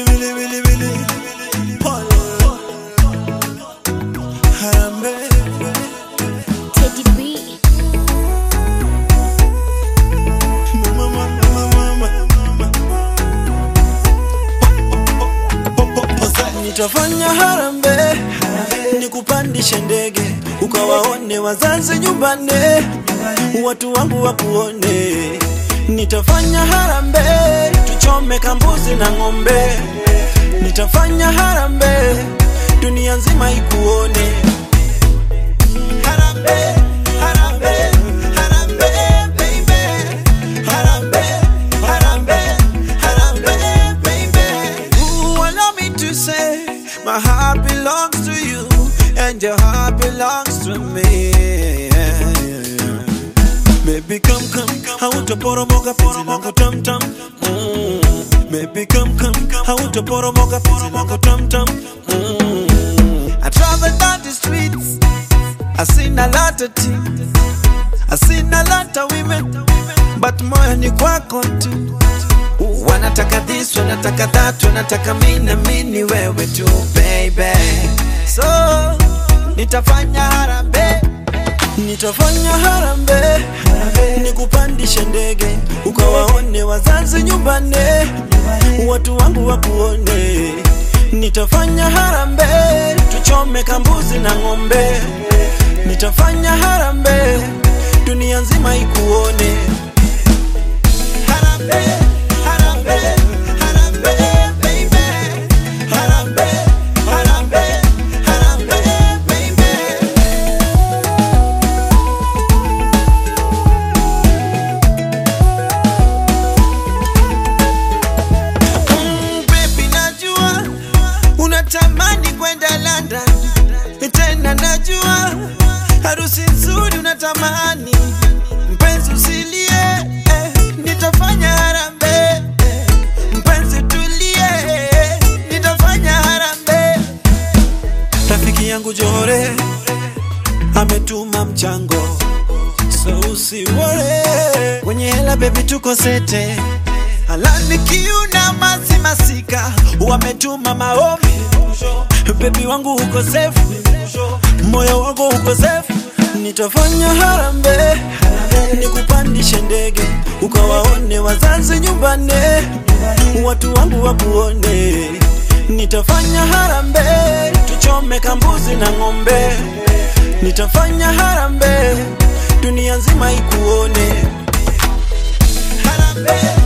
Wili wili wili wili Pole Harambee Teddy B. Mama, mama, mama, mama. Po- po- poza. Nitafanya harambee nikupandishe ndege ukawaone wazazi nyumbani, watu wangu wakuone. Nitafanya harambee tuchome kambuzi na ng'ombe. Nitafanya harambee dunia nzima ikuone. Harambee, harambee, harambee, baby. Harambee, harambee, harambee, baby. Ooh, allow me to say, my heart belongs to you, and your heart belongs to me. Baby, come, come, hautaporomoka penzi langu tam tam. Mm. Baby, come, come, hautaporomoka penzi langu tam tam. Mm. I travel down the streets, I seen a lot of things, I seen a lot of women, but moyo ni kwako tu. Wanataka this, wanataka that, wanataka mimi na mimi ni wewe tu baby. So nitafanya harambee, nitafanya harambee, nikupandishe ndege ukawaone wazazi nyumbani, watu wangu wakuone. Nitafanya harambee, tuchome kambuzi na ng'ombe. Nitafanya harambee, dunia nzima ikuone. Harambee, harambee, harambee, baby. Harambee, harambee, harambee, baby. Mm, baby, najua unatamani kwenda London, tena najua harusi nzuri unatamani. Mpenzi usilie, eh, nitafanya harambee. eh, Mpenzi tulie, eh, nitafanya harambee. Rafiki yangu Jore ametuma mchango, so usiwore. Kwenye hela baby, tuko sete Alani kiuna masi masika wametuma maombi bebi wangu uko safe moyo wangu uko safe nitafanya harambee nikupandishe ndege ukawaone wazazi nyumbani watu wangu wakuone nitafanya harambee tuchome kambuzi na ng'ombe nitafanya harambee dunia nzima ikuone harambee